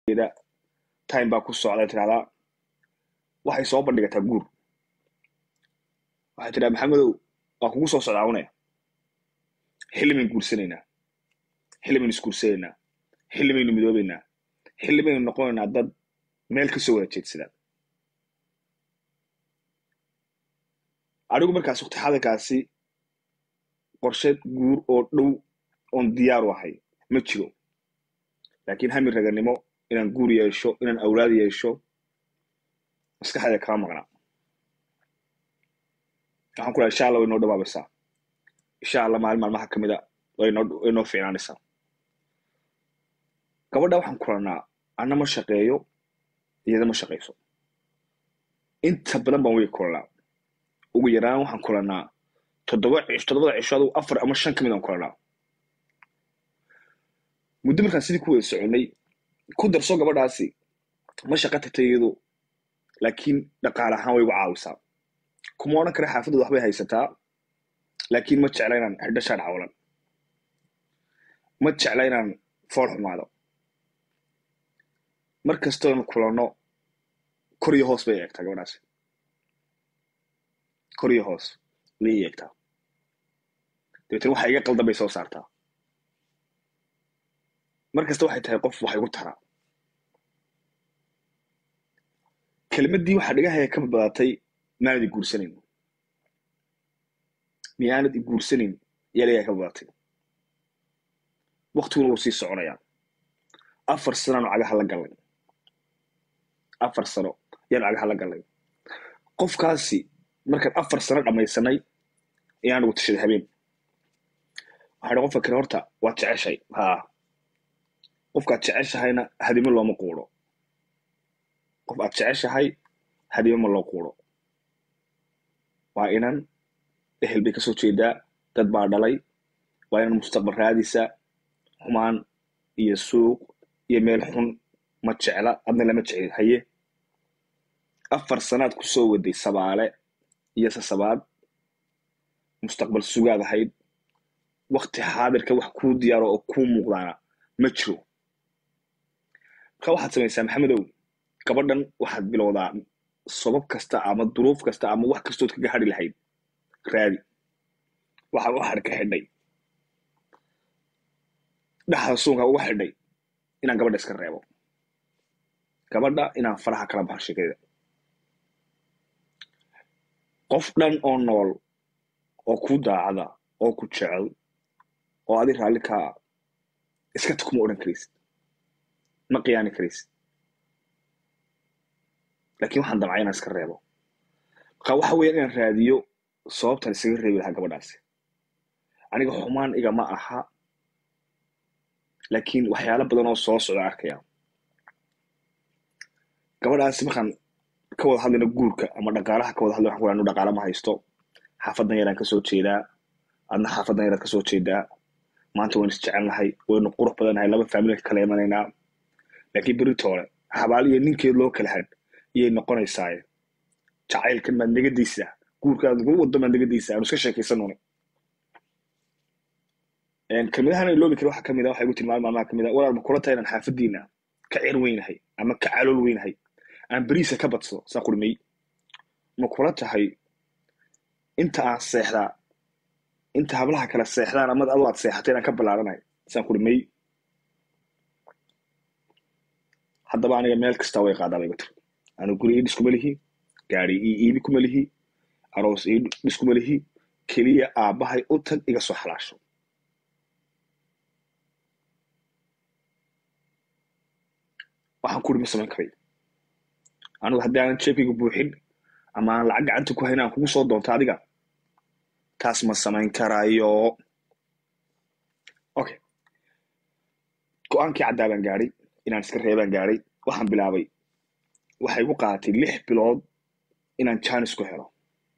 ida time baa ku socda tirahdaa waxay soo bandhigataa guur waxay tidhaha maxamedow waa kugu soo socdaa une xilli baynu guursanaynaa xilli baynu isguursanaynaa xilli baynu midoobaynaa xilli baynu noqonaynaa dad meel ka soo wada jeedsadaan anigu markaas waqti xadarkaasi qorshe guur oo dhow oon diyaaru ahay ma jiro laakiin hami raganimo inaan guur yeesho inaan awlaad yeesho maskaxdeeda kama maqnaa waxaan ku laha insha allah way noo dhawaabaysaa insha allah maalin maalmaha ka mida way noo way noo fiicnaanaysaa gabadha waxaan kulannaa anna ma shaqeeyo iyada ma shaqayso inta badan baan way kulannaa ugu yaraan waxaan kulannaa toddoba cisho toddobada cisho adugu afar ama shan ka mid aan kulannaa muddo markaan sidii ku wada soconay ku darso gabadhaasi ma shaqa tagtay iyadu laakiin dhaqaale ahaan way igu caawisaa kuma odhan kara xaafadooda waxbay haysataa laakiin ma jecla inaan xidhashaan cawlan ma jecla inaan fool xumaado mar kastoonu kulanno kor iyo hoos bay eegtaa gabadhaasi kor iyo hoos bay eegtaa dabeetana waxa iga qaldan bay soo saartaa mar kasta waxay tahay qof wax igu taraa kelmaddii waxaa dhigahaya ka badbadatay maanad i guursanayn miyaanad i guursanayn ayaa dhigahaya ka badbadatay waktiguna wuu sii soconayaa afar sanoanu cagaha la gallay afar sano ayaanu cagaha la gallay qofkaasi markaan afar sano dhammaysanay ayaan ugu tashaday habeen waxaa qofka kale horta waad jeceshay haa qofkaad jeceshahayna hadimo looma quuro qof aad jeceshahay hadimo ma loo quuro waa inan ehel bay kasoo jeedaa dad baa dhalay waa inan mustaqbal raadisa xumaan iyo suuq iyo meel xun ma jecla adna lama jecel haye afar sanaad ku soo waday sabaale iyo sasabaad mustaqbal sugaad ahayd wakti xaadirka wax kuu diyaaro oo kuu muuqdaana ma jiro marka waxaad samaysaa maxamedow gabadhan waxaad bilowdaa sabab kasta ama duruuf kasta ama wax kastood kaga hadhi lahayd raadi waxaa u hadh ka xidhay dhaxda suunka uga xidhay inaan gabadha iska reebo gabadha inaan faraha kala baxo sheekada qof dhan oo nool oo ku daacada oo ku jecel oo adi raalli kaa iska ta kuma odhan karaysid ma qiyaani karaysid laakiin waxaan damcay inaan iska reebo marka waxa weya inaan raadiyo sababtan isaga reebi lahaa gabadhaasi aniga xumaan igama aha laakiin waxyaalo badan oo soo socda arkaya gabadhaasi markaan ka wada hadlayno guurka ama dhaqaalaha ka wada hadlay waxaan ku anu dhaqaala ma haysto xaafadan yaraan kasoo jeedaa adna xaafadan yaraad kasoo jeedaa maanta waynu isjecelnahay waynu qurux badannahay laba faamilka kala imanaynaa laakiin beritoole habaal iyo ninkeed loo kala had iyay noqonaysaaye jacaylkan maad nagadaysaa guurkaad lagu wado maad nagadaysaa aanu iska sheekaysanuna kelmadahan ay loobi kara waxa kamid a waxay igu tilmaamay maalmaha kamid a walaal ma kula tahay inaan xaafadiina ka cir weynahay ama ka calool weynahay aan beriisa ka badsado saan qurmey ma kula tahay inta aan seexdaa inta hablaha kale seexdaan ama adu aad seexatay inaan ka ballaaranahay saan qurmey haddaba aniga meel kasta way qaadaa bayba tiri anu guri ii dhiskuma lihi gaari ii iibi kuma lihi aroos ii dhiskuma lihi keliya aabbahay u tag iga soo xalaasho waxaan kuri ma samayn karay anigu haddii aanan jeebkayga buuxin ama aan lacag gacanta ku hayn aan kugu soo doonto adiga taas ma samayn karayo okay go-aankii caddaa baan gaadhay inaan iska reebaan gaadhay waxaan bilaabay waxay igu qaadatay lix bilood inaan jaanis ku helo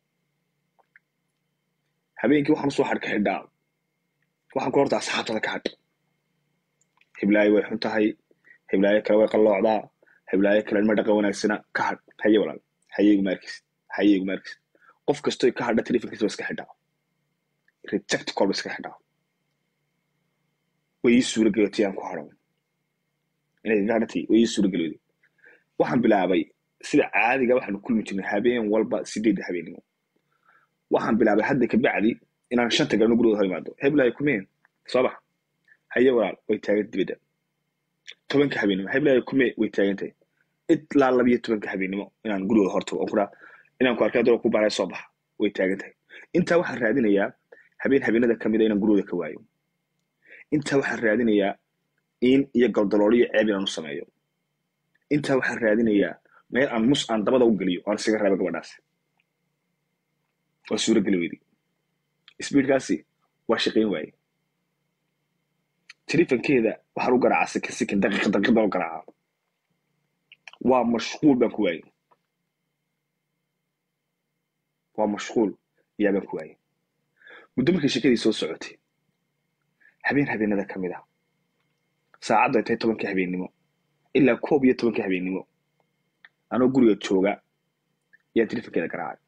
habeenkii waxaan usoo hadh ka xidhaa waxaan ku horta asxaabtada ka hadh hiblaayo way xun tahay hiblaayo kale way qalloocdaa hiblaayo kale ma dhaqan wanaagsana ka hadh haye walaal haye iguma arkisid haye iguma arkisid qof kastoy ka hadha telefonkiisa ba iska xidhaa reject call ba iska xidhaa way ii suura gelatay aan ku hadho inay garanti way ii suura geliyday waxaan bilaabay sida caadiga waxaanu kulmi jirnay habeen walba sideedda habeenimo waxaan bilaabay hadda kabacdi inaan shanta galno gurigooda hor imaado heblahay kumeen soo bax haye walaal way taagan dibadda tobanka habeenimo heblahay kumee way taagan tahay ilaa labiyo tobanka habeenimo inaan gurigooda hortago oon kuraa inaan ku arkay adoo ku baaray soo baxa way taagan tahay intaa waxaan raadinayaa habeen habeenada ka mida inaan gurigooda ka waayo intaa waxaan raadinayaa in iyo galdalooliyo ceeb inaan u sameeyo intaa waxaan raadinayaa meel aan mus aan dabada u geliyo aan isaga raaba gabadhaasi waa suura geli weyday sbiidkaasi waa shaqayn waaye tilifankeeda waxaan u garaacaa sikin sikin daqiiqa daqiiqda u garaacaa waa mashquul baan ku waayey waa mashquul yaa baan ku waayey muddo markii shekadii soo socotay habeen habeenada ka mid ah saacaddu ay tahay tobankii habeennimo ilaa koob iyo tobankii habeennimo anoo guriga jooga ayaan tilifankeeda garaacay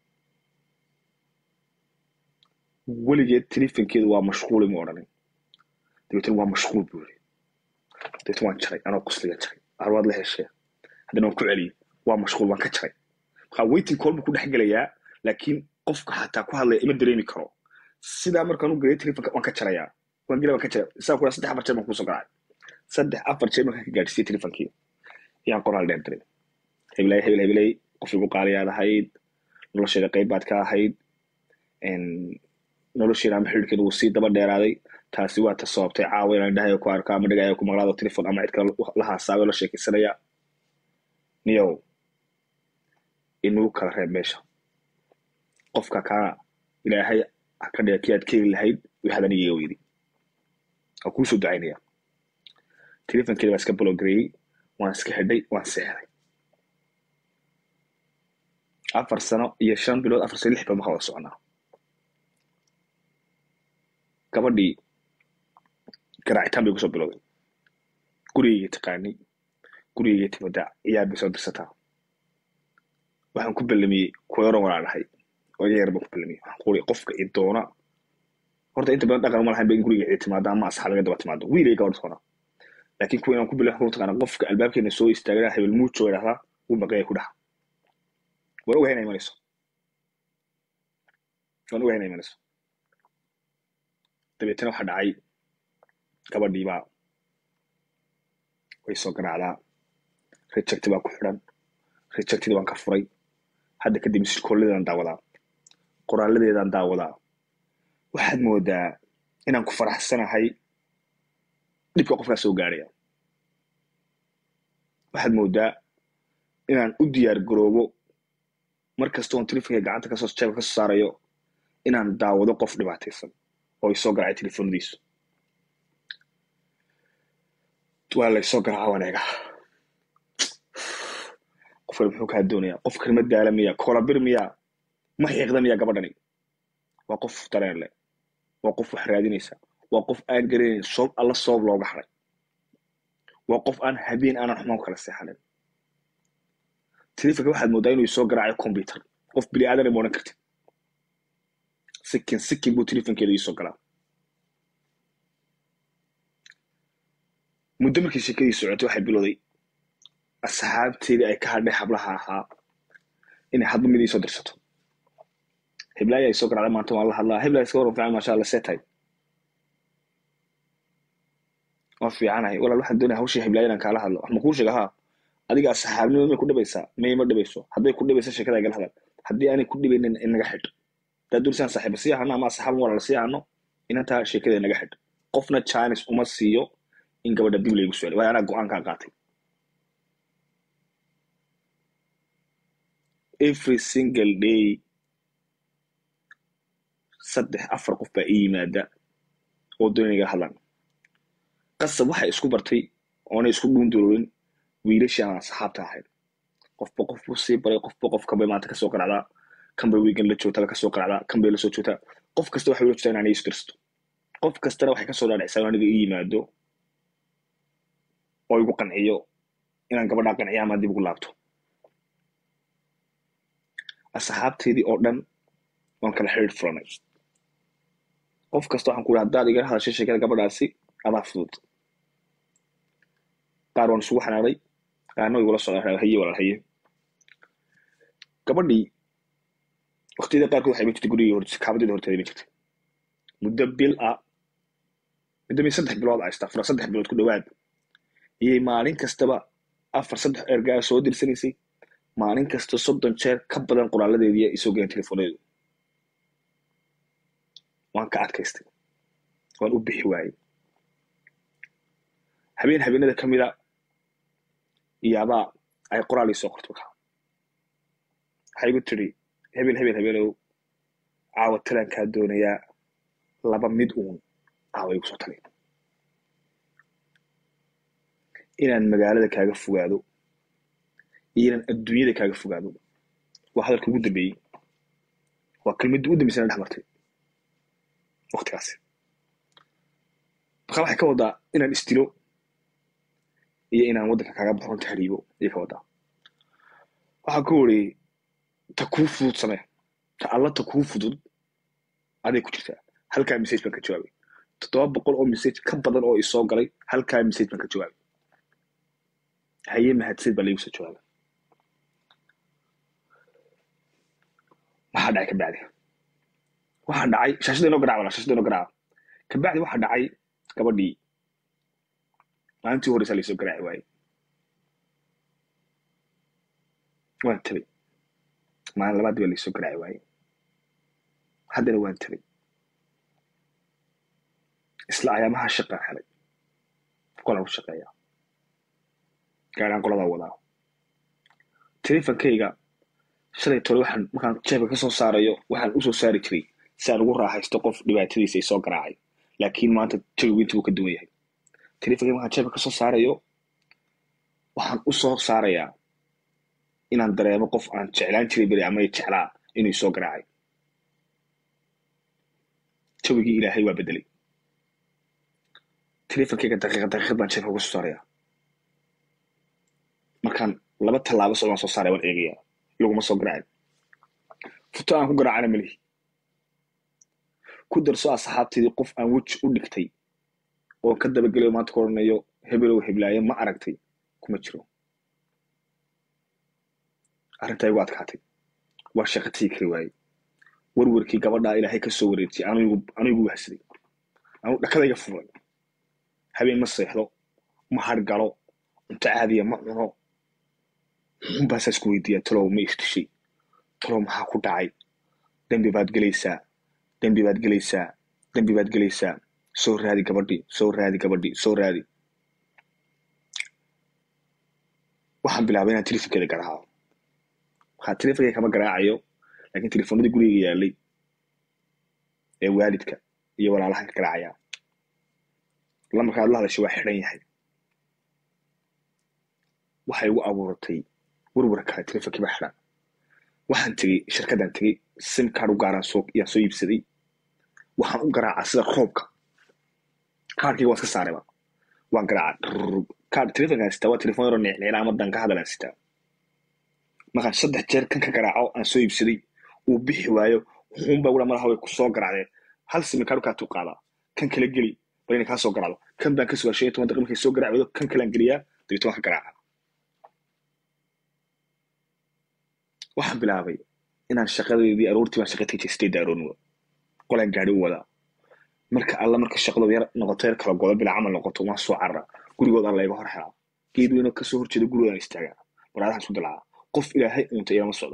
weligeed tilifankeedu waa mashquul ima odhanin dabeetana waa mashquul buu yiri dabeetana waan jaray anoo qusliga jaray arwaad la heshee haddana waan ku celiyey waa mashquul waan ka jaray markaa waiting call buu ku dhex gelayaa laakiin qofka xataa ku hadlaya ima dareemi karo sidaa markaan u gelay tilifanka waan ka jarayaa waan gela waan ka jaray isaa ku saddex afar jeer baan kusoo garaacay saddex afar jeer markaan ka gaadhsiiyey tilifankii yaan qoraal dheer diray hebelay hebel hebelay qof igu qaaliyaad ahayd nolosheeda qayb baad ka ahayd nolosheeda ama xidhiidhkeeda wuu sii daba dheeraaday taasi waa ta sababtay caawa inaan indhahayo ku arko ama dhagayo ku maqlaado telefon ama cid kale la haasaabay la sheekaysanaya niyow inuu kala reeb meesha qofka kaana ilaahay ha ka dhiga kii aad keeni lahayd wii hadan iyaga weydi waa kuusoo ducaynaya telefonkeeda baa iska bologareeyey waan iska xidhay waan seexday afar sano iyo shan bilood afar sano lix bilood markaa wada soconaa gabadhii garaacitaan bay kusoo bilowday gurigayga taqaanay gurigayga timada ciyaar bay soo dirsataa waxaan ku ballamiyey kuwa yaron walaa dhahay oo iga yar baan ku ballamiyey waxaan kuuri qofka i doona horta inta badan dhaqan ma lahayn ba in guriga cid timaado ama asxaab laga daba timaado wiilay gabadh doona laakiin kuwa inaan ku ballamiyey waxaan taqaana qofka albaabkeena soo istaagana hebel muujo idhahdaa wuu maqaya ku dhaha waan ogahay inay imanayso waan ogahay inay imanayso dabeetana waxaa dhacay gabadhiibaa way soo garaacdaa rejecti baa ku xidhan rejectida waan ka furay hadda kadib misirkooladeedaan daawadaa qoraaladeedaan daawadaa waxaad moodaa inaan ku faraxsanahay dhibka qofkaa soo gaadhaya waxaad moodaa inaan u diyaar garoobo mar kasta oon telefonka gacanta kasoo jeebka kasoo saarayo inaan daawado qof dhibaataysan oo isoo garacay telefoonadiisu waa laysoo garaaca waneega qofkan muxuu kaa doonayaa qofkan ma daala miya kolabir miya ma xiiqda miya gabadhani waa qof dareen leh waa qof wax raadinaysa waa qof aan garanayn soob alla soob looga haray waa qof aan habeen aanan xumaan kala seexanin telefonka waxaad moodaa inuu isoo garaacayo computer qof bini aadan ma odhan kartid sikin sikin buu telefonkeeda iisoo galaa muddo markii sheekadii socotay waxay bilowday asxaabteedii ay ka hadhay hablaha ahaa inay hadba mid iisoo dirsato heblaaya ay soo garacday maanta waan la hadlaa heblaaya iska waran fiican maasha alla seetay waan fiicanahay walaal waxaan doonaya hawshii heblaaya inaan kaala hadlo wax ma kuu sheega haa adiga asxaabnimo may ku dhibaysaa may ma dhibayso hadday ku dhibaysa sheekada igala hadal haddii aanay ku dhibaynin inaga xidh haddaad doonisaan saaxiiba sii ahano ama asxaaban walaala sii ahano inantaa sheekada inaga xidh qofna chines uma siiyo in gabadha dib laygu su'aali waayo anaa go-aankaa qaatay every single day saddex afar qof baa ii yimaada oo doonay igala hadlaan qasab waxay isku bartay oonay isku dhuundurorin wiilashii aan asxaabta ahayn qofba qof buu sii baray qofba qof kanbay maanta kasoo qaracdaa kanbay weekend la joogtaa kasoo qaracdaa kanbay lasoo joogtaa qof kasta waxay ula joogtaa inaan isu dirsto qof kastana waxay kasoo dhaadhicsaa aniga ii yimaado oo igu qanciyo inaan gabadhaa qanciya ama dib ugu laabto asxaabteedii oo dhan waan kala xidhiir furanay qof kasta waxaan ku ihi haddaad igala hadashay sheekada gabadhaasi adaa fudud qaar waan isugu xanaanay qaarna way igula socdaan haye walaal haye gabadhii waqtiyada qaarkood waxay iman jirtay gurigii hor kaabadeeda horteeda iman jirtay muddo bil ah muddo mi saddex bilood ah istafura saddex bilood ku dhowaad iyay maalin kastaba afar saddex ergaa soo dirsanaysay maalin kasta soddon jeer ka badan qoraaladeedii ay soo galeen telefonadeedu waan ka adkaystay waan u bixi waayey habeen habeenada ka mida iyaabaa ay qoraal ii soo qorto markaa waxay igu tidhi hebel hebel habeenow caawa talankaa doonayaa laba mid uun caawa igu soo talin inaan magaalada kaaga fogaado iyo inaan adduunyada kaaga fogaado waa hadalka ugu dambeeyey waa kelmadda ugu dambeysana dhex martay waqtigaasi markaa waxay ka wadaa inaan isdilo iyo inaan waddanka kaaga baxo runta hariibo ayay ka wadaa waxaa ku wari ta kuu fudud samee ta alla ta kuu fudud aday ku jirtaa halkaa message baan ka jawaabay toddoba boqol oo message ka badan oo isoo galay halkaa message baan ka jawaabay haye mahadsid baa laigu soo jawaabay maxaa dhacay kabacdi waxaa dhacay shaashada inoo garaac wala shaashada inoo garaac kabacdi waxaa dhacay gabadhii maalintii horeysaa laisoo garaaci waayey waan tabay maalin labaadii baa laisoo garaaci waayey haddana waan tabay isla ayaamaha shaqaa helay qolaan u shaqeeya gaaraan qoladaa wadaa telefonkayga shalay tole waxaan markaan jeebka ka soo saarayo waxaan usoo saari jiray si aan ugu raaxaysto qof dhibaatadiisa ay soo garaacay laakiin maanta jawigu inta uu ka duwan yahay telefonkayga markaan jeebka ka soo saarayo waxaan u soo saarayaa inaan dareemo qof aan jeclaan jiray beri ama jeclaa inuu soo garaacay jawigii ilaahay waa bedelay telefonkayga daqiiqa daqiiqad baan jeebka uga soo saarayaa markaan laba tallaabo socdaan soo saaraya waan eegayaa laguma soo garaacin futo aan ku garaacana melihi ku darso asxaabteedii qof aan weji u dhigtay oo ka dabagelayo maanta ku odhanayo hebelow heblaayo ma aragtay kuma jiro arrintaa igu adkaatay waa shaqa tigi kari waayey warwarkii gabadhaa ilaahay ka soo wareejiyay anu igu wahsaday anu dhakadayga furay habeen ma seexdo ma hargalo cunto caadiya ma cuno muxuunbaasaa isku weydiiyaa talow ma istishay talow maxaa ku dhacay dembi baad gelaysaa dembi baad gelaysaa dembi baad gelaysaa soo raadi gabadhii soo raadi gabadhii soo raadi waxaan bilaabay inaan telefonkeeda garaaco waxaa telefonkeyga kama garaacayo laakiin telefoonadii guriga yaalay ee waalidka iyo walaalahan ka garaacayaa lamarka aad la hadashay waa xidhan yahay waxay igu abuuratay warwar kale telefonkii baa xidhan waxaan tegey shirkadaan tegey sim card u gaaraan soo yaan soo iibsaday waxaan u garaacaa sida roobka kaarkayga waan iska saarayba waan garaacaa kaard telefonkaan sitaa waa telefon yaroo neecneela ama dan ka hadalaan sitaa markaan saddex jeer kan ka garaaco aan soo iibsaday uu bixi waayo wuxuunbaa wula madaxa way ku soo garaacdeen hal simi kaardu kaa tuu qaadaa kan kala geli bal inay kaa soo garaacdo kan baan ka sugaa shan iyo toban daqiiqa markay soo garaac wado kan kalaan geliyaa dabeetna waan ka garaaca waxaan bilaabay inaan shaqadeedii aroortii baan shaqa tegi jiray sideedda aroornimo qolaan gaari u wadaa marka alla marka shaqadu yar noqoto yar kala godo bila camal noqoto waan soo carara gurigood alla iga hor helaa geed weynoo kasoo horjeeda gurigoodaan istaagaa baraadahan isku dilacaa qof ilaahay unta ilama socdo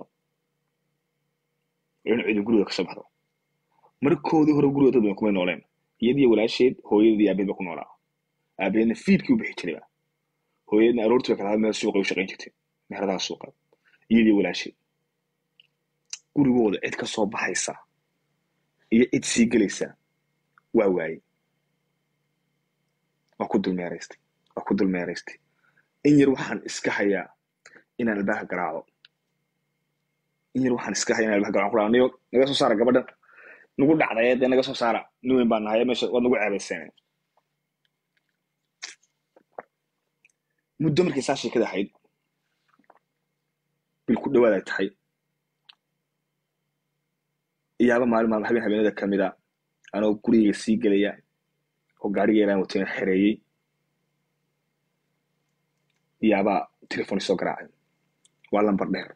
in cidu guriga kasoo baxdo markoodii hore guriga dad badan kumay nooleen iyadiyo walaasheed hooyadeed aabeed ba ku noolaa aabeedna fiidkii u bixi jirayba hooyadeedna aroortii ba kala had meel suuqa u shaqayn jirtay meheradaha suuqa iyadiyo walaasheed gurigooda cid ka soo baxaysa iyo cid sii gelaysa waa waaye waa ku dulmeeraystay waa ku dulmeeraystay in yar waxaan iska hayaa inaan albaabka garaaco in yar waxaan iska hayaa inaan albaabka garaaco kulaa niyo naga soo saara gabadhan nagu dhacday dee naga soo saara nin weyn baan nahay meesha waad nagu ceebayseen muddo markay saa sheekada ahayd bil ku dhawaad ay tahay iyaaba maalin maalin habeen habeenada ka mid a anoo gurigayga sii gelaya oo gaarigeelaan watayna xereeyey yaabaa telefon isoo garaacay waa lambar dheer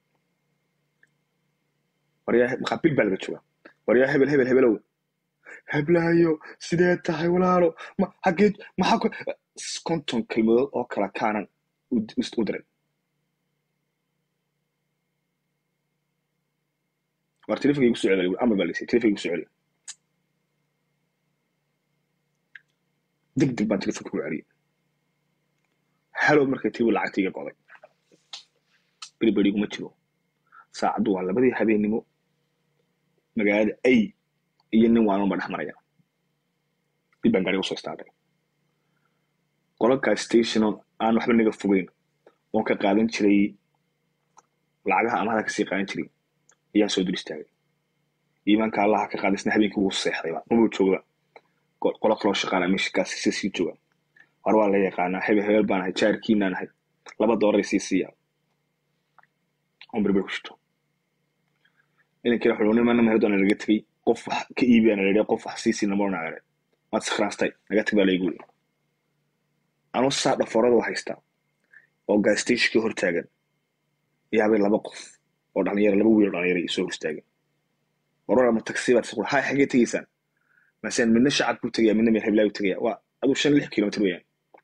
waryaa maxaa bil baa laga jooga waryaa hebel hebel hebelow heblaayo sidee tahay walaalo ma xageed maxaa ku konton kelmadood oo kala kaanan u u diray war telefonka igu soo celiy amar baa laysay telefonka igu soo celiy deg deg baan telefonka ugu celiyay halow markay tiibu lacagta iga goday beriberi iguma jiro saacaddu waa labadii habeennimo magaalada ay iyo nin waanunba dhex maraya dib baan gaariga usoo istaagay qololkaa stationo aan waxba naga fogeyn oon ka qaadan jiray lacagaha amahada kasii qaadan jiray ayaan soo dul istaagay iimaanka allaha ka qaadaysna habeenkii wuu seexdayba mabuu joogaba qolo kaloo shaqaana meeshakaas si sii jooga war waa la yaqaanaa hebel hebel baan ahay jaarkiinaan ahay laba doolar sii siiya on berber ku shito inankii wuxuu nimana meherdoona laga tegey qof wax ka iibiyana la qof wax sii siina marna la waad sakhraastay naga tag baa laygu yiri anuu saa dhafoorada u haystaa oo gaastashkii hor taagan yaabay laba qof oo dhalinyaro laba wiil oo dhalinyaro isoo hor istaagan warora ma taksi baad isqul hay xagee tegaysaan maseen midna shacab buu tegaya midna meel heblaayu tegaya waa aduu shan lix kilomitr weeyaan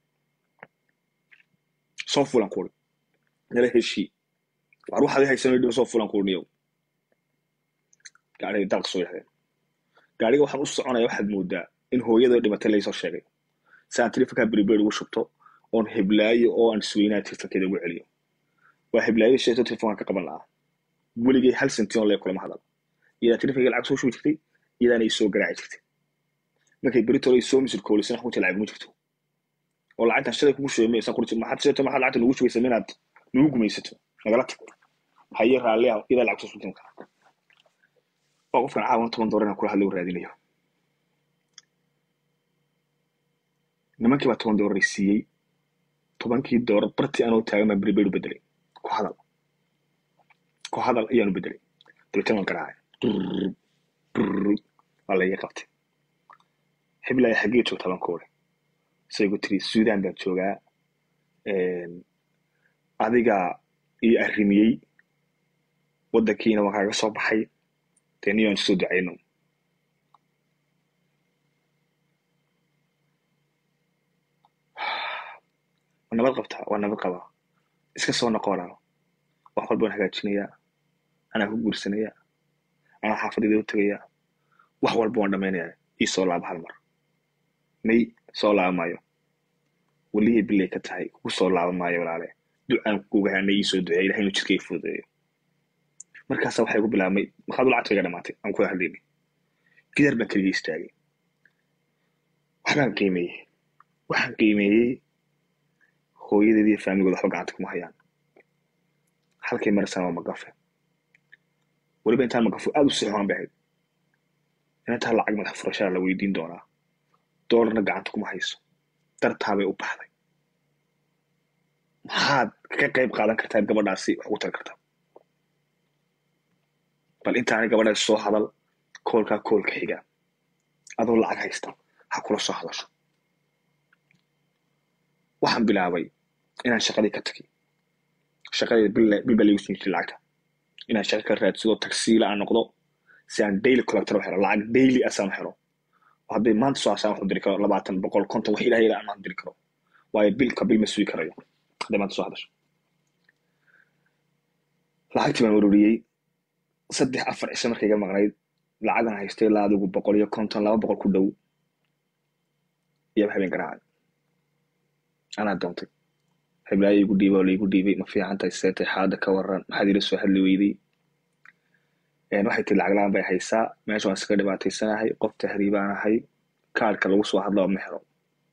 soo fulan kuuri nala heshii war waxaad i haysan dhiba soo fulan kuurniyow gaariga dalq soo yahdeen gaariga waxaan u soconaya waxaad moodaa in hooyadoo dhimatay laysoo sheegay si aan telefonkaa beriberi ugu shubto oon heblaayo oo aan isweynaa telefonkeeda ugu celiyo waa heblaayo sheeto telefonka ka qaban lahaa weligay hal sention lee kulama hadal iyadaa telefonkayga lacag soo shubi jirtay iyadaana i soo garaaci jirtay markay beritole soo misir koolisana xunta lacag ma jirto oo lacagtan shalay kugu shubay maysan qurti maxaad sheeto maxaad lacagta nugu shubaysa minaad nugu gumaysato nagala tag haye raalli ah iyadaa lacag soo shubtan kara waa qofkan caawan toban doolar inaan kula hadlo raadinayo nimankii baa toban doolar siiyey tobankii doolar barti anoo taagan baa beriberi bedelay ku hadal ku hadal ayaanu bedelay dabeetana waan garaacay waa laiga qabtay heblaya xaggee joogtaa baan ku uri saygu tiri suudan baan joogaa adiga io arrimiyey waddankiina waan kaaga soo baxay dee niyo aan isoo ducayno waa nabad qabtaa waa nabad qabaa iska soo noqo walaalo wax walba waan hagaajinayaa anaa ku guursanaya anaa xaafadayda u tegayaa wax walba waan dhamaynaya ii soo laaba hal mar may soo laaba maayo welihii bilay ka tahay kugu soo laaba maayo walaale ducaan kuga hanay ii soo duceeya ilahay inuu jidkay fududeeyo markaasa waxay ku bilaabmay maxaad u lacagtayga dhamaatay aan kula hadlaynay gidaar baan keliga istaagay waxbaan qiimeeyey waxaan qiimeeyey hooyadeed iyo faamigooda waxba gacanta kuma hayaan halkay marasana waa magafe weliba intaan magafo aad u sixoan bay ahayd inantaa lacag madax furashaa la weydiin doonaa doolarna gacanta kuma hayso dartaabay u baxday maxaad ka qayb qaadan kartaa gabadhaasi wax ugu tari kartaa bal intaanay gabadhaasi soo hadal koolkaa koolka xiga adoo lacag haysta ha kula soo hadasho waxaan bilaabay inaan shaqadii ka tagi shaqadii bil baa laigu siin jiray lacagta inaan shaqa ka raadsado tagsiila aan noqdo si aan daily collector u helo lacag daily asaan u helo hadday maanta soo asaan wax u diri karo labaatan boqol konton wax ilahay aan maan diri karo waayo bilka bil ma sugi karayo hadday maanta soo hadasho lacagtii baan ururiyey saddex afar cisho markay iga maqnayd lacagan haystay ilaa adigu boqol iyo konton laba boqol ku dhow iyaba habeen garaacay anaa doontay heblaayo igu dhiibay oo laigu dhiibay ma fiican tahay seetay xaada ka waran maxaad ila soo hadli weyday waxay tiri lacag la-aan bay haysaa meesha waan iskaga dhibaataysanahay qof tahriibaan ahay kaarhka lagu soo hadlaba ma helo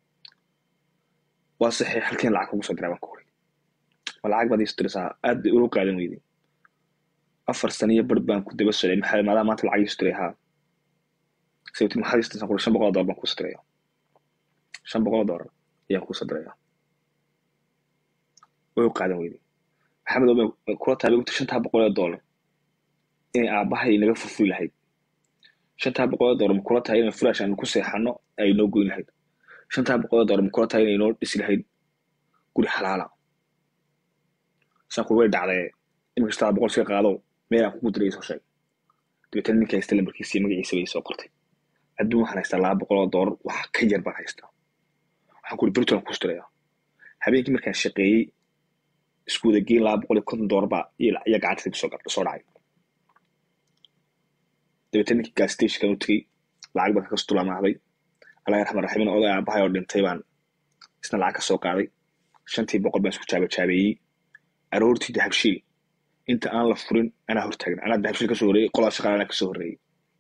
waa saxiix halkiin lacag kugu soo diraa baan ku uri ma lacag baad iisu dirisaa aad bay ula qaadan weyday afar sano iyo bar baan ku daba socday maxaa maadaa maanta lacag iisu diray haa sababti maxaad iisu dirsan shan boqol oo dollar baan kuuso diraya shan boqol oo dollar ayaan kuuso diraya way u qaadan weyday maxamed oo kula taabay ugta shantaa boqol oo dollar inay aabbahay naga furfuri lahayd shantaa boqol oo dollar ma kula tahay inay furaash aan ku seexano ay noo goyn lahayd shantaa boqol oo dollar ma kula tahay inay noo dhisi lahayd guri xalaala saan ku way dhacdee iminka staa boqol iska qaado meel aan kugu diray soo sheeg dabeetana ninka haysta lambarkiisa iyo magaciisa bay soo qortay adduun waxaan haystaa laba boqol oo doolar wax ka yar baan haystaa waxaan ku uri berito aan kuustirayaa habeenkii markaan shaqeeyey isku wada geyn laba boqol iyo konton doolar baa iyo gacantayda soo soo dhacay dabeetana ninkii gas stationkan u tegey lacag baan kakas dulamaahday allah raxmaan raximin oday aabahay oo dhintay baan isna lacag ka soo qaaday shantii boqol baan isku jaabajaabeeyey aroortii dahabshiil inta aan la furin anaa hortaagna anaa dahabshiil kasoo horreeyey qolaa shaqaale anaa kasoo horreeyey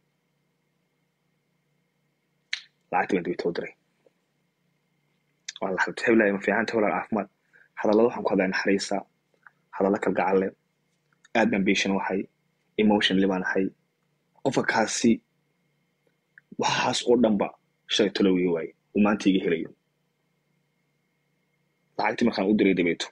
lacagtii baan dabeeta u diray waan la hadlay heblaaya ma fiicanta walaal caafimaad hadallada waxaan ku hadlaya naxariisa hadalla kalgacal leh aad baan patient wahay emotionally baan ahay qofka kaasi waxaas oo dhanba shalay talowiga waaye uu maanta iga helayo lacagtii markaan u diray dabeeto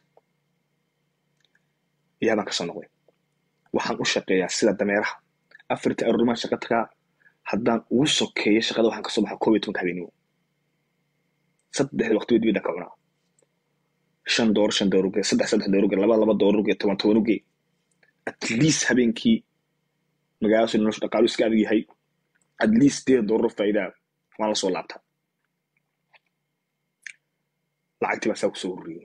iyaa baan kasoo noqday waxaan u shaqeeyaa sida dameeraha afartii aroormaan shaqa tagaa haddaan ugu sokeeyo shaqada waxaan kasoo baxaa koob iyo tobanka habeenimo saddexda waqti bid bidaan ka cunaa shan door shan door uge saddex saddex door uge laba laba door uge toban toban uge at least habeenkii magaaladaas noloshu dhaqaalu iska adag yahay at least sideed doolar faa'iidaa waan la soo laabtaa lacagtii baa saa kusoo ururiyey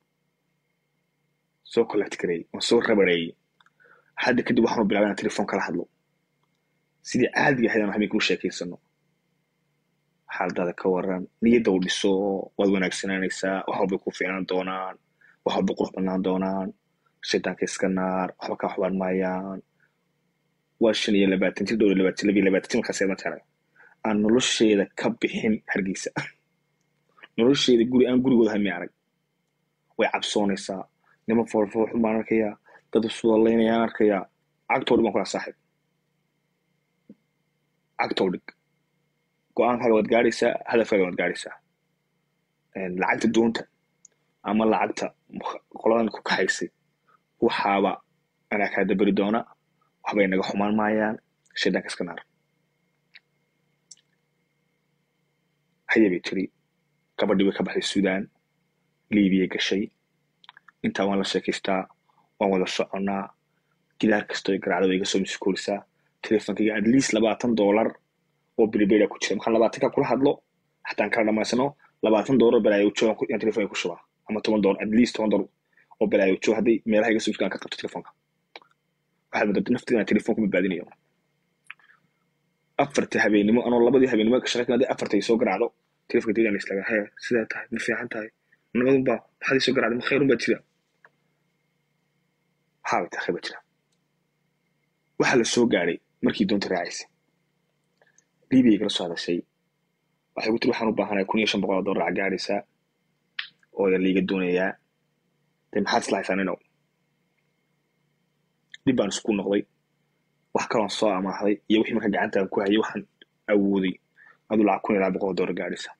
soo collect gareeyey waan soo rabareeyey hadda kadib waxaanu bilaabay inaan telefoon kala hadlo sidii caadiga ahayd aan habeenkii u sheekaysano xaaladaada ka waran niyadda u dhiso waad wanaagsanaanaysaa wax walbay ku fiicnaan doonaan wax walbay qurux badnaan doonaan shaydaanka iska naar waxba kaa xubaan maayaan waa shan iyo labaatan jir dhowr iyo labaatan labiyo labaatan jir markaas ma taray aan nolosheeda ka bixin hargeysa nolosheeda guri aan gurigooda hami arag way cabsoonaysaa nima foolfooxun baan arkayaa dad iswadallaynayaan arkayaa cagtoo dhig baan kulaa saaxib cagtoo dhig go-aankaaga waad gaadhaysaa hadafkaaga waad gaadhaysaa lacagta doonta ama lacagta qoladan ku kaxaysay waxaaba anaa kaa daberi doona waxbay naga xumaan maayaan shaydaanka iska naar haya bay tiri gabadhii way ka baxday suudaan libiya gashay intaa waan la sheekaystaa waan wada soconnaa gidaar kastoo garaacda way iga soo misikoolisaa telefonkayga at least labaatan doolar oo bilibeda ku jira markaan labaatanka kula hadlo xataan kala dhamaysano labaatan doolar balaayo joogan yaan telefonka ku shubaa ama toban doolar at least toban doolar oo balaayo joog hadday meelaha iga soo miskaan ka qabto telefonka waxaad moodata nafteeda inaan telefonka badbaadinayo afarta habeenimo anoo labadii habeenimo ka shaqaysan hadday afarta ay soo garaacdo telefonka deegaan islaga hee sidaa tahay ma fiican tahay nabadunbaa maxaad ii soo garaacday ma khayrun baa jira waxaabay tahay khayr baa jira waxaa la soo gaadhay markii doonta raacaysay libiya igala soo hadashay waxay ku tiri waxaan u baahanaya kun iyo shan boqol oo dollar lacag gaadhaysaa oo ya liiga doonayaa dee maxaad isla haysaan inow dib baan isku noqday wax kaloon soo amaahday iyo wixii marka gacantaan ku hayay waxaan awooday aduu lacag kun iyo laba boqol oo dollar gaadhaysaa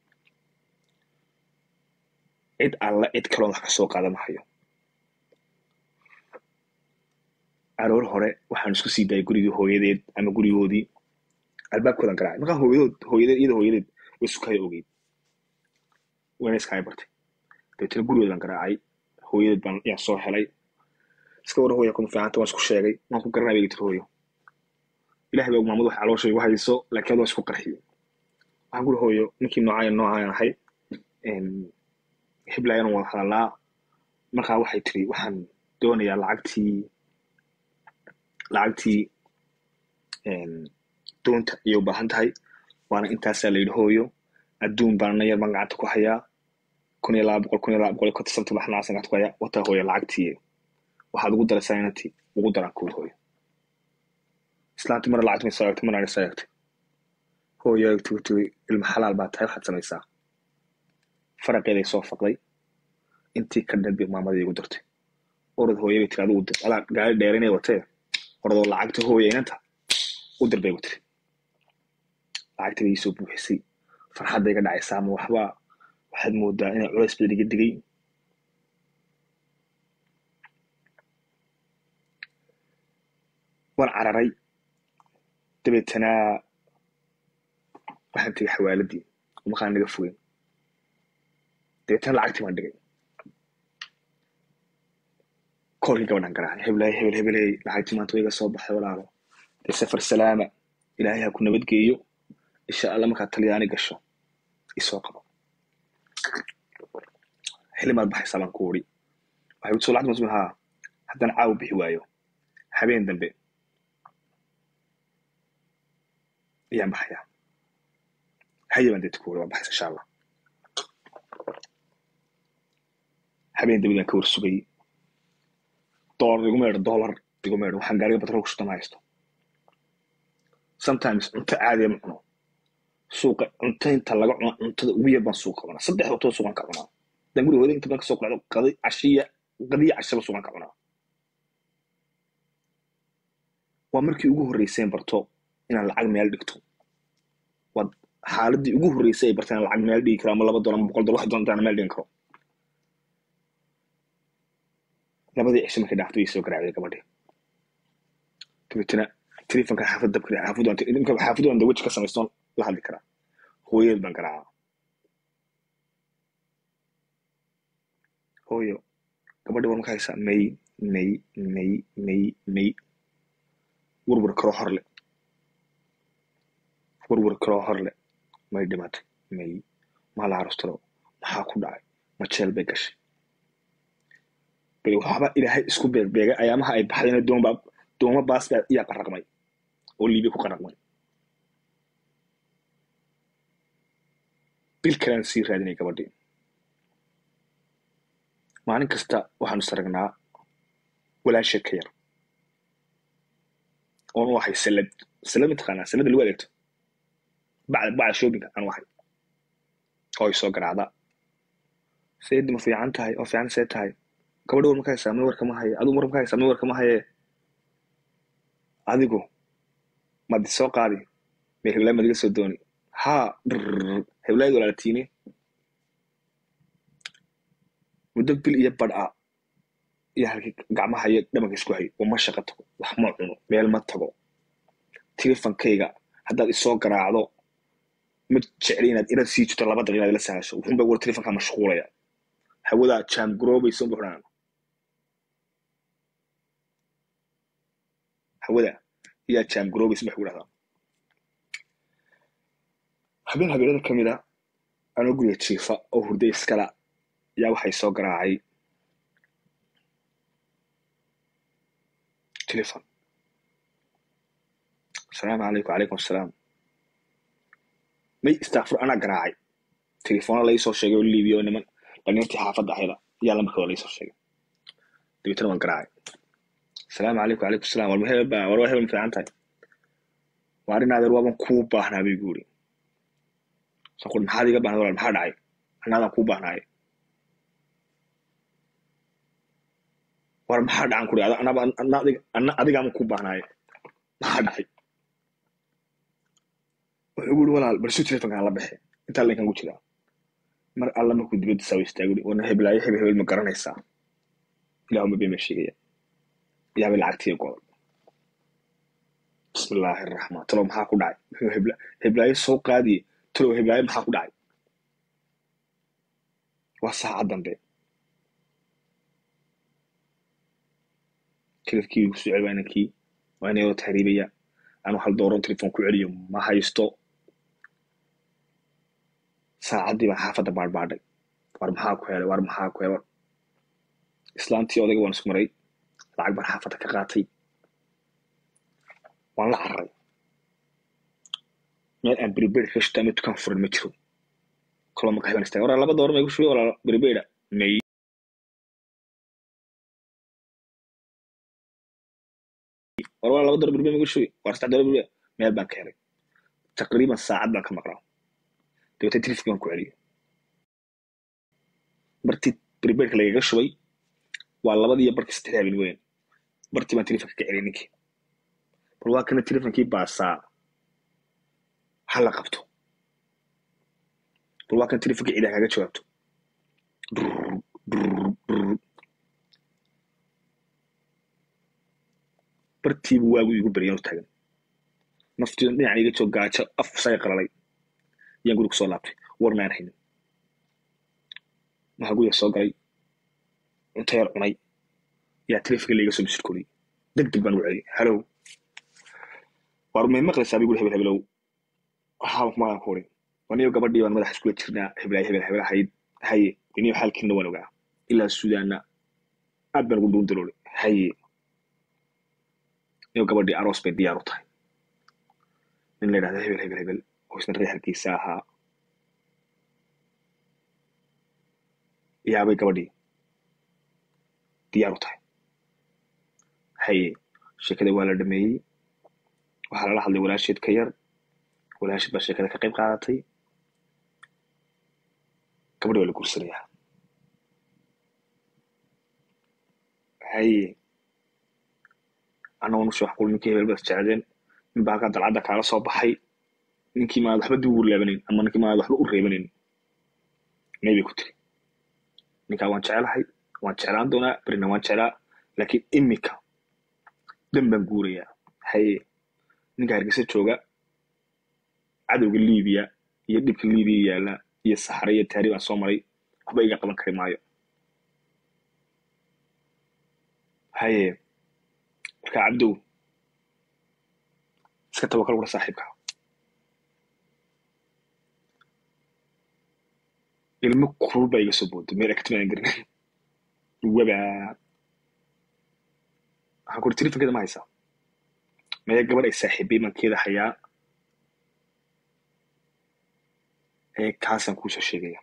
cid alla cid kaloon wax ka soo qaada mahayo aroor hore waxaan isku sii daayay gurigii hooyadeed ama gurigoodii albaabkoodan garaacay markaa hooyadood hooyadeed iyada hooyadeed way sukaya ogeyd wayna iskaaga bartay dabeetana gurigoodan garaacay hooyadeed baan yaan soo helay iska war hooya kuma fiicanta waan isku sheegay waan ku garanaya bay tiri hooyo ilahay baa maamad wax caloosha igu hayso laakiin ad waan isku qarxiyey waxaan guri hooyo ninkii noocaayan noocaayan ahay hiblaayan wada hadalnaa markaa waxay tiri waxaan doonayaa lacagtii lacagtii doonta ayay u baahan tahay waana intaasaa la yidhi hooyo adduun baana yar baan gacanta ku hayaa kun iyo laba boqol kun iyo laba boqol iyo konton sabti baan xanaacsan gacanta ku hayaa wataa hooyo lacagtii waxaad ugu daraysaa inantii ugu daraan kuwid hooyo islaantii mara lacagta may soo eegtay marna soo eegtay hooyo eegtay ku tiri ilma xalaal baa tahay waxaad samaysaa faraqeeday soo faqday intii ka dhan bay maamadii igu dartay orod hooyo bay tiri adigu dir adaa gaari dheerinay watee orodoo lacagta hooya inanta u dir bay gu tiri lacagta bay iisoo buuxisay farxadday ga dhacaysaa ama waxba waxaad moodaa inay culays badan iga digay waan cararay dabeetana waxaan tegay xawaaladii markaan naga fogeyn dabeetana lacagtii baan dhigay koolkii gabadhan garaacay heblaay hebel hebeley lacagtii maanta wayga soo baxay walaalo dee safar salaama ilaahay ha ku nabadgeeyo insha alla markaad talyaani gasho isoo qabo xilimaad baxaysaa baan ku uri waxay u soo lacagta masmin haa haddana caawa bixi waayo habeen dambe ayaan baxayaa haye baan deeta ku uri waan baxaysa insha allah habeen dambe baan ka warsugay dollar iguma yeedho dollar iguma yeedho waxaan gaariga batrool ku shutama haysto sometimes cunto caadiya ma cuno suuqa cunto inta laga cuno cuntada ugu yar baan suuqa cunaa saddex waqtoo suuqan ka cunaa dan guriga hooda inta baan kasoo qacdo qadi cashiya qadiya cashaba suuqan ka cunaa waa markii ugu horreyseen barto inaan lacag meel dhigto waa xaaladii ugu horreysay ay barteen inaan lacag meel dhigi karo ama laba dolar ama boqol dolar wax doonta aan meel dhigan karo labadii cisho markay dhaaftay way soo garaacday gabadhii dabeetana telefonka xaafad dabka xaafadu aan weji ka samaystoon la hadli karaa hooyadeed baan garaacaa hooyo gabadhi war maka haysaa may may may may may warwar karoo horle warwar karoo horle may dhimatay may maa la arostiro maxaa ku dhacay ma jeel bay gashay bal waxba ilaahay isku beegbeegay ayaamaha ay baxdayna doonba dooma baas baa iyaa qaraqmay oo liibiya ku qaraqmay bil kalean sii raadinay gabadhii maalin kasta waxaanu saragnaa walaasheed ka yar oon u ahay salad salad mataqaanaa salada lagu adeegto bacda bacda shoppinga aan u ahay oo ay soo garaacda seedi ma fiican tahay oo fiican see tahay gabadha war maka haysaa ma warka ma haye adigu war maka haysaa ma warka ma haye adigu madi soo qaadi mee heblaay madiga soo dooni haa drr heblaayad walaalatiine muddo bil iyo badh a iyo halkii gacmaha iyo dhabanka isku hay wama shaqa tago wax ma cuno meel ma tago telefonkayga haddaad isoo garaacdo ma jecli inaad inaad sii jirto laba daqiiqa inaad ila sahasho wuxuunba war telefonkaa mashquulaya hawadaa jaam garoobaysa unba xudhaan hawada ayaa jaam garoobaysa waxay ku dhahdaa habeen habeenada ka mid a anoo guriga jiifa oo hurda iskala yaa waxay soo garaacay telefon asalaamu calaykum calaykum asalaam may istaafur anaa garaacay telefoona laisoo sheegay oo liibiya oo niman dhalinyartii xaafadda ahayda ayaa lambarkooda laisoo sheegay dabeetana waan garaacay asalaamu calaykum calaykum asalaam war hebel baa war waa hebel ma fiican tahay waa arrin adeer waaban kuu baahnaa bay guuri saan kuri maxaad iga baahnay walaal maxaa dhacay annaadaan kuu baahnaaye war maxaa dhacan kuri anaba anna adigaaman kuu baahnaaye maxaa dhacay wuxuu guri walaal balsu telefonkaan la baxe intaa linkan ku jiraa mar alla markuu dibadda saawa istaaguri wana heblaayo hebel hebel ma garanaysaa ilahuma been baa sheegaya yaabay lacagtiiya go'day bismi illaahi araxmaan talow maxaa ku dhacay muxuu hebla heblaayo soo qaadiye talow heblaayo maxaa ku dhacay waa saacad dambe telefkii kusoo celi waa inankii waa inayoo tahriibaya anu hal dooron telefon ku celiyo ma haysto saacaddii baan xaafadda baadhbaadhay war maxaa ku helay war maxaa ku helay islaantii odayga waan isku maray lacag baan xaafadda ka qaatay waan la cararay meel aan beriberi ka shita ama dukaan furan ma jiro kaloo maka heban istaagay war laba doolar may ku shubay wala beribera may war waa laba doolar beriberi may ku shubay war saddex doolar beriberi meel baan ka helay taqriiban saacad baan ka maqlaa dabeetana telefkii baan ku celiyay bartii beriberka lagaga shubay waa labadii iyo barkii saddex habeen weyn bartii baan telefonka ka celiyay ninkii bal waa kana telefonkii baasaa ha la qabto bal waa kana telefonka ciidaa kaga jawaabto bartiibu waagu igu baryan u taagan naftiidan dhinacan iga joog gaajo af saga qalalay yaan guriga kusoo laabtay war maan haynin waxaa guriga soo galay cunto yar cunay yaa telefonka laiga soo misirkoliyey deg deg baan ugu celiyey halow war may maqlaysaa bigu hebel hebelow waxaa kumaaan ku uri waniyo gabadhii baan madaxa iskula jirnaa hebelay hebel hebel ahayd haye iniyo xaalkiina waan ogaa ilaa suudaana aad baan ugu dhuun daloolay haye niyo gabadhii aroos bay diyaar u tahay nin la yidhahda hebel hebel hebel oo isna reer hargeysa ahaa yaabay gabadhii diyaar u tahay haye sheekada waa la dhameeyey waxaa lala hadlay walaasheed ka yar walaasheed baa sheekada ka qayb qaadatay gabadhi waa la guursanayaa haye annagoo nusha wax qul ninkii hebel baad jecdeen nin baa halkaa dalcadda kaala soo baxay ninkii maad waxba dib ugu laabanayn ama ninkii maad waxba u reebanayn may bay ku tiri ninkaa waan jecelahay waan jeclaan doonaa berina waan jeclaa laakiin imika dan baan guurayaa haye ninka hargeysa jooga cadowga libiya iyo dhibka libiya yaalla iyo saxare iyo taari baan soo maray waxba iga qaban kari maayo haye markaa cabdow iska tawakal kula saaxiibka ilmo kulul baa iga soo booday meel agtimaan garin waba waxaan kuri telefonkeeda ma haysaa maya gabadh ay saaxiibay mankeeda hayaa ee kaasaan kuusoo sheegaya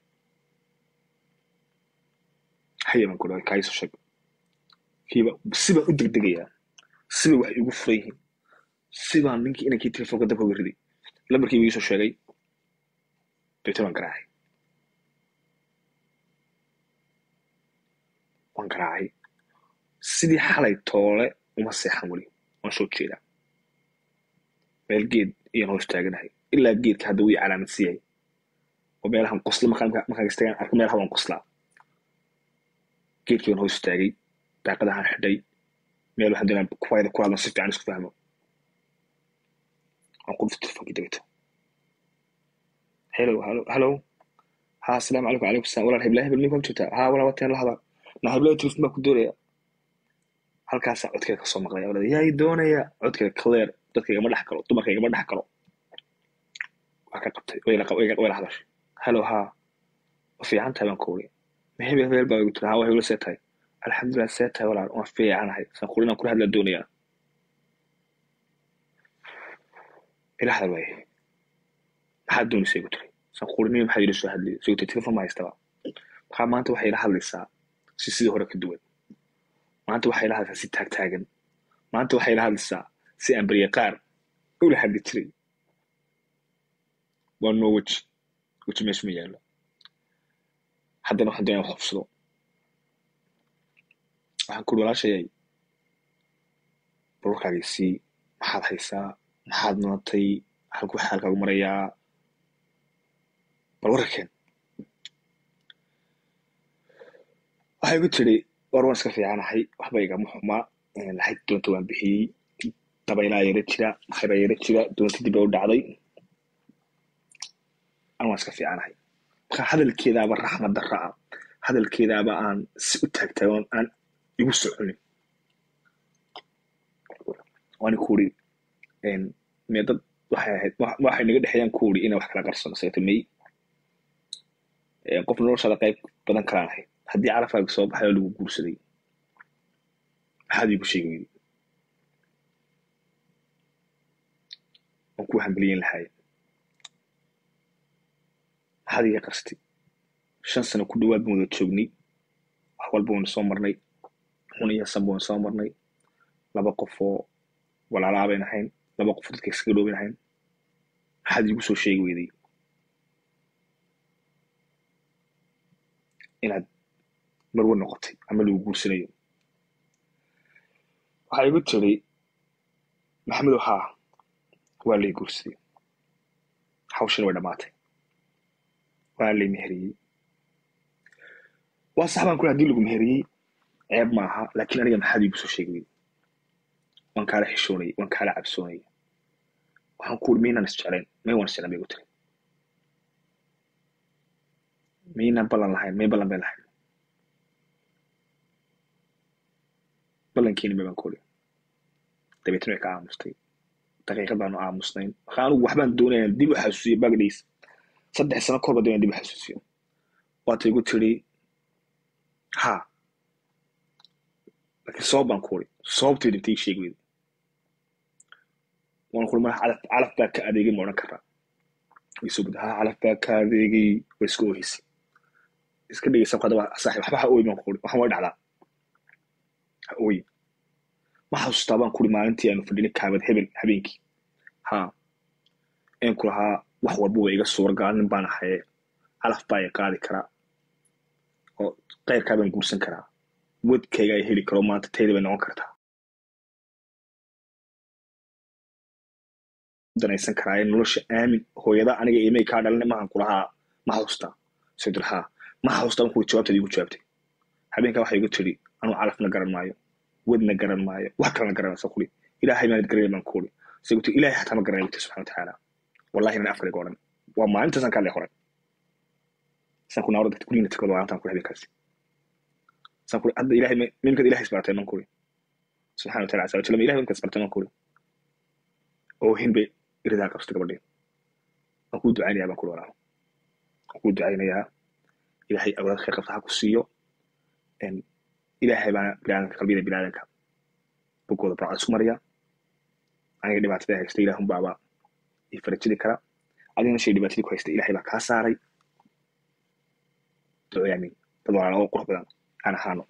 haya baan kuri kaa isoo sheeg kiiba sibaan u degdegayaa siba waxay igu furan yihiin sibaan ninkii inankii telefonka dabka uga riday lambarkiiba iisoo sheegay deeta baan garaacay waan garaacay sidii xalay toole uma seexan weli waan soo jeedaa meel geed iyaan hoos taaganahay ilaa geedka hadda wii calaamad siiyay oo meelahan qosla markaan istagaan arko meelaha waan qoslaa geedkii baan hoos taagay daaqadahan xidhay meel waxaan doonaa kuwayda ku hadlan si fiican isku fahmo waan qulf telefonkii degto hello hello hello ha asalaamu calaykum calaykum salam walaal heblaha hebel ninkaa jirtaa ha walaal wateen la hadal na heblaha telefon baa ku doonaya halkaasaa codkeeda kasoo maqlaya walada yaa i doonaya codkeeda clear dadka igama dhex galo dumarka igama dhex galo waa ka qabtay way la hadashay hello ha ma fiican tahay baan ku uri ma hebel hebel baa igu tiri ha waa hebla see tahay alxamdulilah see tahay walaal waan fiicanahay saan kuri inaan kula hadlaa doonayaa ila hadal waaye maxaad doonaysa igu tiri saan kuri nin maxaad ila soo hadlay soo tiri telefon ma haystaba maxaa maanta waxay ila hadlaysaa si sidii hore ka duwan maanta waxay ila hadlaysaa si taagtaagan maanta waxay ila hadlaysaa si aan beriye qaar ula hadli jiray waa noo weji weji meesha ma yaallo haddana waxaan doonaya wax hubsado waxaan kuri walaashayay balwarkaagii sii maxaad haysaa maxaad nootay halku xaalkaagu marayaa bal wararkeen waxay igu tiri war waan iska fiicanahay waxba igama xumaa laxayd doonta waan bixiyey dabaylaa yara jira maxaybaa yara jira doonta dib bay u dhacday an waan iska fiicanahay marka hadalkeedaaba raxmad darra ah hadalkeedaaba aan si u taagtaagoon aan igu soconin waani ku uri mee dad waxay ahayd waxay naga dhexeeyaan ku uri inay wax kala qarsano sababta may qof noloshaada qayb badan kalaan ahayd haddii carafaaga soo baxay oo lagu guursaday maxaad iigu sheegi weydi waan kuu hambeliyen lahaay maxaad iga qarstay shan sano ku dhawaad baan wada joognay wax walba waynu soo marnay xun iyo sanba waynu soo marnay laba qof oo walaalaa bayn ahayn laba qof oo dadka iskaga dhoobin ahayn maxaad iigu soo sheegi weyday inaad marwe noqotay ama lagu guursanayo waxaa igu tiri maxamedow haa waa lay guursaday hawshana way dhammaatay waa lay meheriyey waa sax baan ku hadii lagu meheriyey ceeb maaha laakiin aniga maxaad iigu soo sheegi weyday waan kaala xishoonaya waan kaala cabsoonaya waxaan ku uri maynaan isjeclayn may waan isjeclayn bay igu tiri maynaan ballan lahayn may ballan bay lahayn ballankeeni baan kuli dabeetna way ka aamustay daqiiqad baanu aamusnayn marka anigu waxbaan doonaya dib u xasuusiyo bagdhiis saddex sano korba doonaya dib u xasuusiyo waata igu tiri ha laakiin sabab baan ku uri sababteed intay sheegi weyday waan kuri madax calaf calaf baa ka adeegay ma odhan karaa way soo guda ha calaf baa ka adeegay way iska oohisay iska dhegeysa hadaba saaxiib waxba ha ooyi baan ku uri waxaan way dhacdaa ha ooyi ma xasuustaa baan kuri maalintii aanu fadhinay kaabad hebel habeenkii ha een ku lahaa wax walba waa iga suuragal nin baan ahaye calaf baa i qaadi karaa oo keyrkaa baan guursan karaa wadkayga ay heli karo maanta tayda bay noqon kartaa danaysan karaa ee nolosha aamin hooyada aniga imay kaa dhalin maahan kulahaa ma xasuustaa sidul haa ma xasuustaa baan kuri jawaabteed igu jawaabtay habeenkaa waxay igu tiri anuu calafna garan maayo wadna garan maayo wax kalena garanaysa kuli ilaahay maanad garanay baan kuuli say guti ilaahay xataa ma garanay guti subxana watacaala wallahi nan afkayga odhan waa maalintaasaan kaa lee horay saan ku naawra dadka gurigina tukado maalintaan kuli habeenkaasi saan kuli hadda ilahay mimkad ilahay isbaratay man kuli subxana wataala asa wajalla ma ilahay mimkad isbaratay man kuli oo hin bay iridaa qabsatay gabadheen waan kuu ducaynayaa baan kuli walaalo waan kuu ducaynayaa ilaahay awlaad khayr qabta ha ku siiyo ilaahay baana biniaadanka qalbiyada biniaadanka bogooda barcad isku maraya aniga dhibaatada haysta ilaahun baaba i farajidi kara adigana shay dhibaatadii ku haysta ilahay baa kaa saaray ducay amiin dad walaala oo qurux badan aan ahaano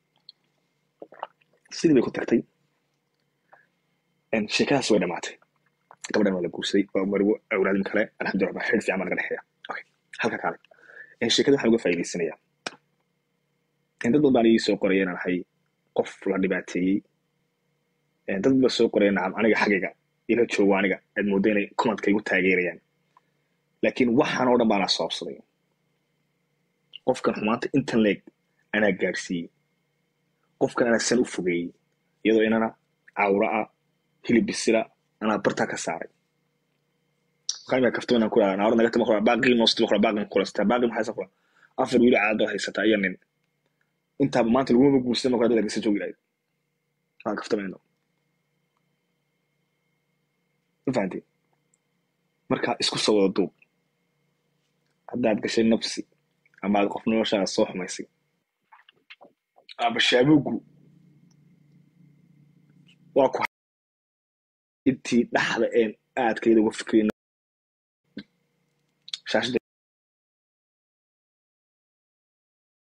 sidii bay ku tagtay sheekadaas way dhamaatay gabadhan waa la guursaday waa marwo awlaadin kale alxamdulillah baa xidh fiican baa naga dhexeeya okay halka kaale sheekada waxaan uga faa'iidaysanayaa dad badan baan ii soo qoraya inaan ahay qof la dhibaateeyey dad ba soo qoraya nacam aniga xaggayga ila joogo aniga aad moodda inay commentka igu taageerayaan laakiin waxaan oo dhan baana sababsaday qofkan xumaanta intan leeg anaa gaadhsiiyey qofkan anaa san u fogeeyey iyadoo inana cawra ah hilib bisila anaa bartaa ka saaray qaymia kaftamanaan ku dhaha naawra naga tama kula baaqii noostama kula baaqin kulastaa baaqi maxaysa kula afar wiili caadoo haysataa iyo nin intaaba maanta lagumaba guursada marka dad agasa joogi lahayd waan kaftamayno ma fahanteen marka isku soo wada duub haddaad gashay nafsi ama aad qof noloshaada soo xumaysay ama shaabugu waa ku intii dhaxda een aadkayda uga fikrin shaashada